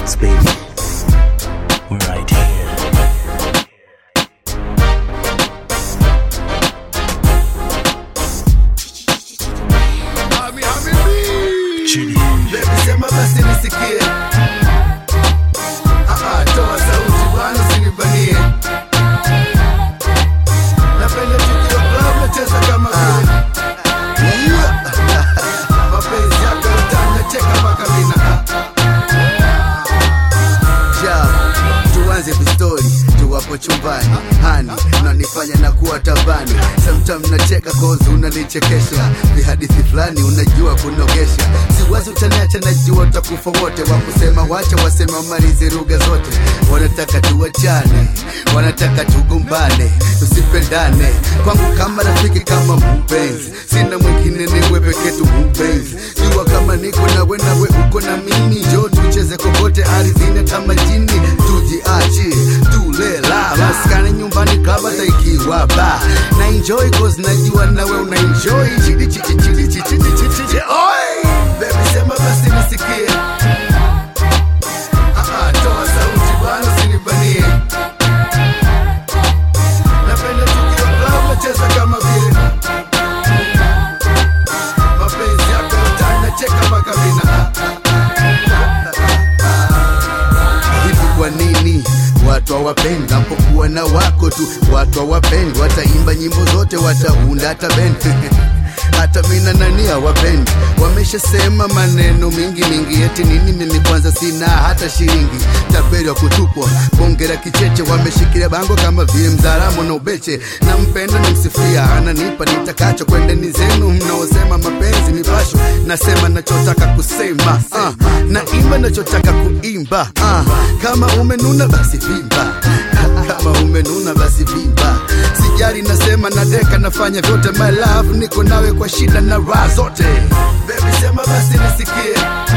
Records, baby. We're right here. Chidi. Baby sema basi nisikie Ah, ah, toa sauti bwana usinibanie Napenda tukio club nacheza kama vile Mapenzi yako utanacheka mpaka mina Ja, tuanze vistori tuwapo chumbani hani unanifanya na kuwa tabani sometime nacheka kozi unanichekesha vihadithi fulani unajua kunogesha siwazi utaniacha najua utakufa wote wakusema wacha waseme wamalize lugha zote wanataka tuwachane wanataka tugombane tusipendane kwangu kama rafiki kama mpenzi sina mwingine niwe peke tu mpenzi jua kama niko nawe nawe uko na mimi jo tucheze kokote ardhini hata majini tujiachi tulela maskani nyumbani kama taikiwa ba na enjoy cause najua nawe una enjoy chidi chidi chidi chidi chidi chidi oi baby sema basi nisikie Ah, ah, toa sauti bwana usinibanie napenda tukiwa club nacheza kama vile mapenzi yako utanacheka mpaka mina hivi kwa nini watu hawapendi napokuwa na wako tu watu hawapendi wataimba nyimbo zote wataunda hata bendi hata mina nani hawapendi wameshasema maneno mingi mingi eti nini mimi kwanza sina hata shilingi tapeli wa kutupwa bongera kicheche wameshikilia bango kama vile mzaramo na ubeche nampenda namsifia ananipa nitakacho kwendeni zenu mnaosema mapenzi mipasho nasema nachotaka kusema uh, naimba nachotaka kuimba uh, kama umenuna basi vimba kama umenuna basi vimba sijali nasema nadeka nafanya vyote my love niko nawe kwa shida na raha zote baby sema basi nisikie